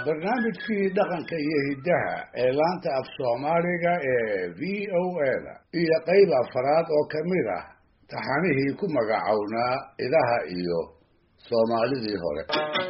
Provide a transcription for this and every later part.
barnaamijkii dhaqanka iyo hiddaha ee laanta af soomaaliga ee v o a-da iyo qayb afaraad oo ka mid ah taxanihii ku magacownaa idaha iyo soomaalidii hore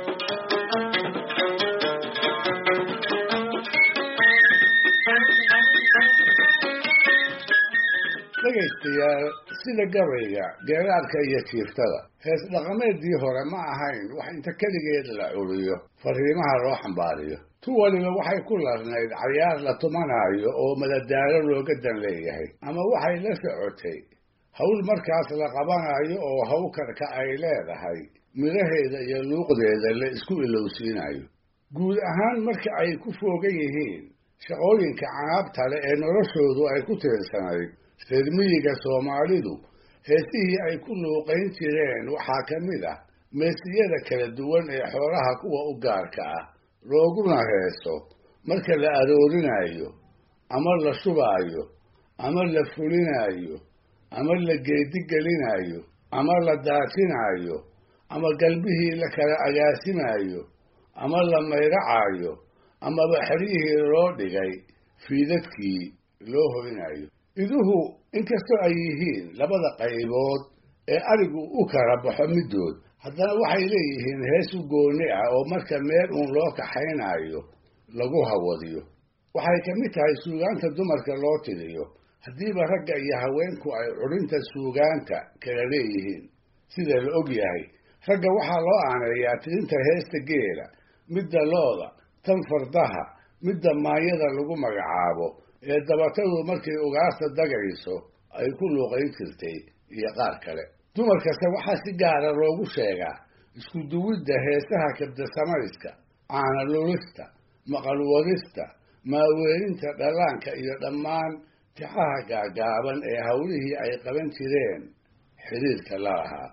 dhegaystayaal sida gabayga geeraarka iyo jiiftada hees dhaqameedii hore ma ahayn wax inta keligeed la curiyo fariimaha loo xambaariyo tu waliba waxay ku larnayd cayaar la tumanaayo oo madadaalo looga dan leeyahay ama waxay la socotay hawl markaas la qabanayo oo hawkarka ay leedahay midhaheeda iyo luuqdeeda la isku ilowsiinayo guud ahaan marka ay ku foogan yihiin shaqooyinka canaabta leh ee noloshoodu ay ku tiirsanayd reer miyiga soomaalidu heesihii ay ku luuqayn jireen waxaa ka mid ah meesiyada kala duwan ee xoolaha kuwa u gaarka ah looguna heeso marka la aroorinayo ama la shubaayo ama la fulinayo ama la geedigelinayo ama la daajinayo ama galbihii la kala agaasimayo ama la mayracayo amaba xeryihii loo dhigay fiidadkii loo hoynayo iduhu inkastoo ay yihiin labada qaybood ee arigu u kala baxo middood haddana waxay leeyihiin hees u gooni ah oo marka meel uun loo kaxaynayo lagu hawadiyo waxay ka mid tahay suugaanta dumarka loo tiriyo haddiiba ragga iyo haweenku ay curinta suugaanta kala leeyihiin sida la og yahay ragga waxaa loo aaneeyaa tirinta heesta geela midda looda tan fardaha midda maayada lagu magacaabo ee dabatadu markay ugaasta dagayso ay ku luuqayn jirtay iyo qaar kale dumarkase waxaa si gaara loogu sheegaa isku duwidda heesaha kabdasamayska caana lulista maqalwadista maaweelinta dhallaanka iyo dhammaan tixaha gaagaaban ee hawlihii ay qaban jireen xidhiirka la lahaa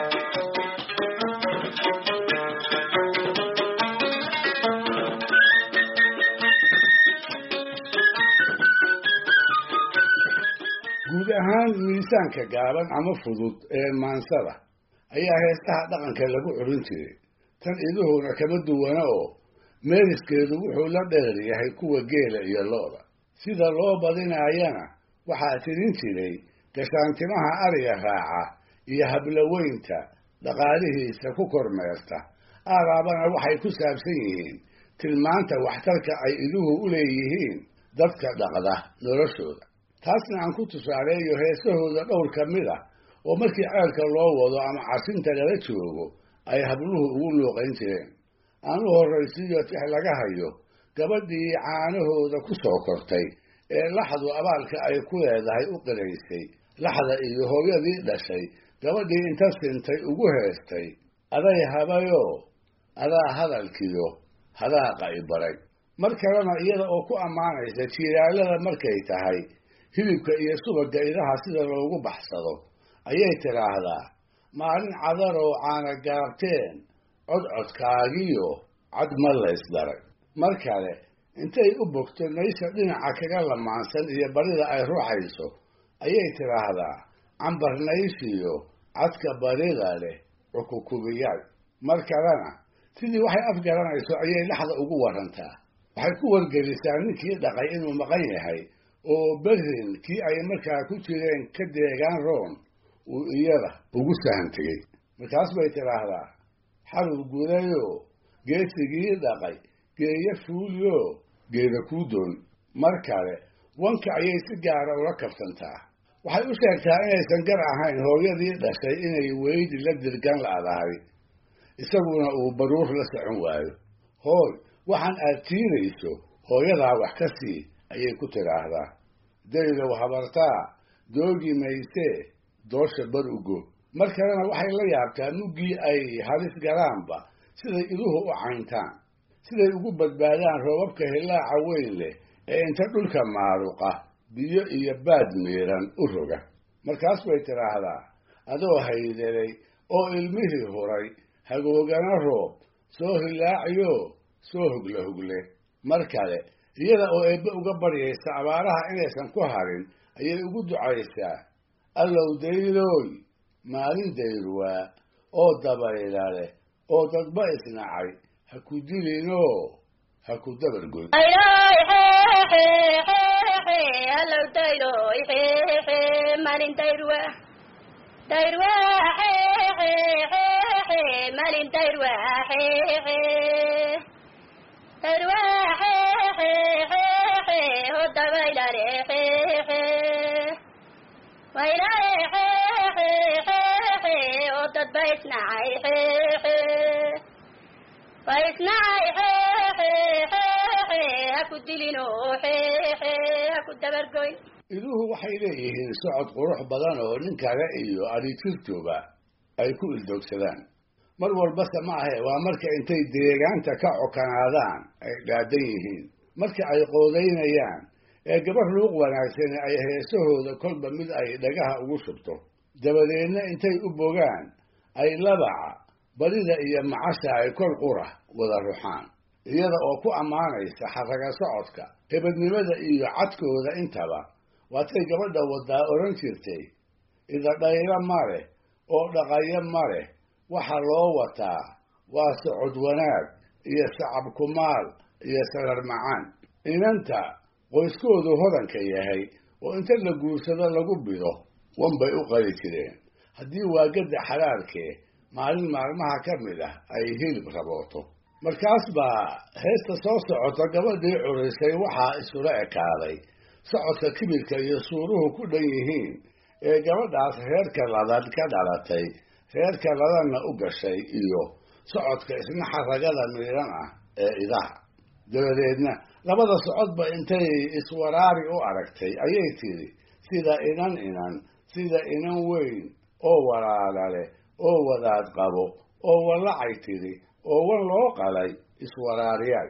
guud ahaan miisaanka gaaban ama fudud ee maansada ayaa heestaha dhaqanka lagu curin jiray tan iduhuna kama duwana oo meeriskeedu wuxuu la dheer yahay kuwa geela iyo looda sida loo badinaayana waxaa tirin jiray gashaantimaha ariga raaca iyo hablaweynta dhaqaalihiisa ku kormeerta aaraabana waxay ku saabsan yihiin tilmaanta waxtarka ay iduhu u leeyihiin dadka dhaqda noloshooda taasna aan ku tusaaleeyo heesahooda dhowr ka mid ah oo markii ceelka loo wado ama casinta lala joogo ay habluhu ugu luuqayn jireen aan u horraysiiyo tix laga hayo gabadhii caanahooda ku soo kortay ee laxdu abaalka ay ku leedahay u qiraysay laxda iyo hooyadii dhashay gabadhii inta sintay ugu heestay aday habayoo adaa hadalkiyo hadaaqa i baray mar kalena iyada oo ku ammaanaysa jiiraalada markay tahay hilibka iyo subagga idaha sida loogu baxsado ayay tidhaahdaa maalin cadaroo caana gaabteen codcodkaagiyo cad ma laysdaray mar kale intay u bogto naysha dhinaca kaga lamaansan iyo barida ay ruuxayso ayay tidhaahdaa cambar nayshiyo cadka barida leh cukukubiyaay mar kalena sidii waxay afgaranayso ayay laxda ugu warantaa waxay ku wargelisaa ninkii dhaqay inuu maqan yahay oo berrin kii ay markaa ku jireen ka deegaan roon uu iyada ugu sahan tegey markaas bay tidhaahdaa xarub gudayoo geesigii dhaqay geeyo fuulyo geeda kuu doon mar kale wanka ayay si gaara ula kabsantaa waxay u sheegtaa inaysan gar ahayn hooyadii dhashay inay weydi la dirgan la'dahay isaguna uu baruur la socon waayo hooy waxaan aad tiirayso hooyadaa wax ka sii ayay ku tidhaahdaa daylow habartaa doogi maysee doosha bar ugo mar kalena waxay la yaabtaa muggii ay halis galaanba siday iduhu u cayntaan siday ugu badbaadaan roobabka hillaaca weyn leh ee inta dhulka maaruqa biyo iyo baad miiran u roga markaas bay tidhaahdaa adoo haydelay oo ilmihii huray hagoogana roob soo hillaaciyo soo hogla hogle mar kale iyada oo eebbe uga baryaysa abaaraha inaysan ku harin ayay ugu ducaysaa allow daylooy maalin dayrwaa oo dabayla leh oo dadba isnacay ha ku dilinoo ha ku dabargoy iduhu waxay leeyihiin socod qurux badan oo nin kale iyo adhitirtuba ay ku ildoogsadaan mar walbase ma ahe waa marka intay deegaanta ka cokanaadaan ay dhaadan yihiin marka ay qoodaynayaan ee gabar luuq wanaagsani ay heesahooda kolba mid ay dhagaha ugu shubto dabadeedna intay u bogaan ay labaca barida iyo macasha ay kol qura wada ruxaan iyada oo ku ammaanaysa xaraga socodka hebadnimada iyo cadkooda intaba waatay gabadha wadaa odhan jirtay idadhaylo ma leh oo dhaqayo ma leh waxa loo wataa waa socod wanaag iyo sacab kumaal iyo sarar macaan inanta qoyskoodu hodanka yahay oo inta la guursado lagu bido wanbay u qali jireen haddii waagadda xalaalkee maalin maalmaha ka mid ah ay hilib rabooto markaas baa heesta soo socota gabadhii curisay waxaa isula ekaaday socodka kibirka iyo suuruhu ku dhan yihiin ee gabadhaas reerka ladan ka dhalatay reerka ladanna u gashay iyo socodka isna xaragada miidhan ah ee idaha dabadeedna labada socodba intay iswaraari u aragtay ayay tidhi sida inan inan sida inan weyn oo walaala leh oo wadaad qabo oo wallacay tidhi oo wan loo qalay iswaraariyaal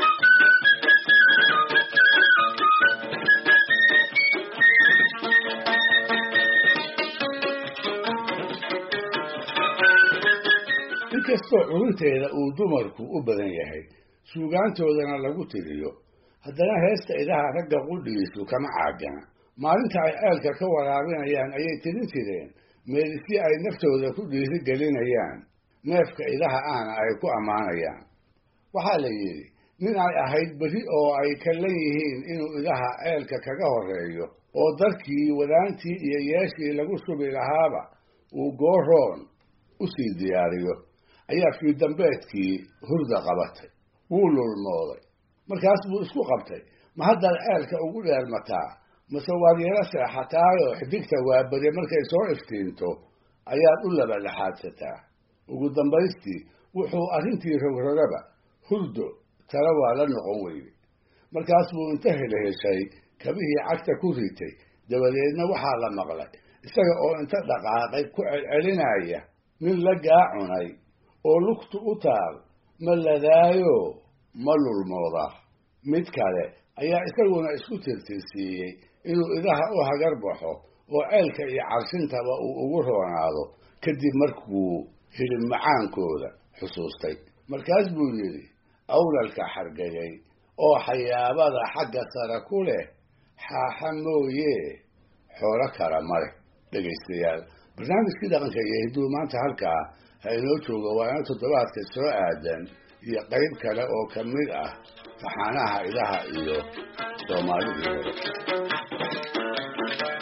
inkastoo curinteeda uu dumarku u badan yahay suugaantoodana lagu tiriyo haddana heesta idaha ragga qudhigiisu kama caagana maalinta ay ceelka ka waraabinayaan ayay tirin jireen meelisyo ay naftooda ku dhiiri gelinayaan neefka idaha ahna ay ku ammaanayaan waxaa la yidhi nin ay ahayd beri oo ay kallan yihiin inuu idaha ceelka kaga horreeyo oo darkii wadaantii iyo yeeshii lagu subi lahaaba uu gooroon u sii diyaariyo ayaa fiidambeedkii hurda qabatay wuu lulmooday markaas buu isku qabtay ma haddaad ceelka ugu dheermataa mase waad yaro seexataayoo xidigta waabade markay soo iftiinto ayaad u labadhaxaadsataa ugu dambaystii wuxuu arrintii rogrogaba hurdo tala waa la noqon weyday markaas buu inta helheshay kabihii cagta ku ritay dabadeedna waxaa la maqlay isaga oo inta dhaqaaqay ku celcelinaya nin la gaacunay oo lugtu u taal ma ladaayo ma lulmoodaa mid kale ayaa isaguna isku tirtirsiiyey inuu idaha u hagar baxo oo ceelka iyo carshintaba uu ugu roonaado kadib markuu hilib macaankooda xusuustay markaas buu yidhi awlalka xargagay oo xayaabada xagga sare ku leh xaaxa mooye xoolo kala ma leh dhegaystayaal barnaamijkii dhaqanka iyo hidduu maanta halkaa ha inoo joogo waa ina toddobaadka soo aadan iyo qayb kale oo ka mid ah taxaanaha idaha iyo soomaalidii hore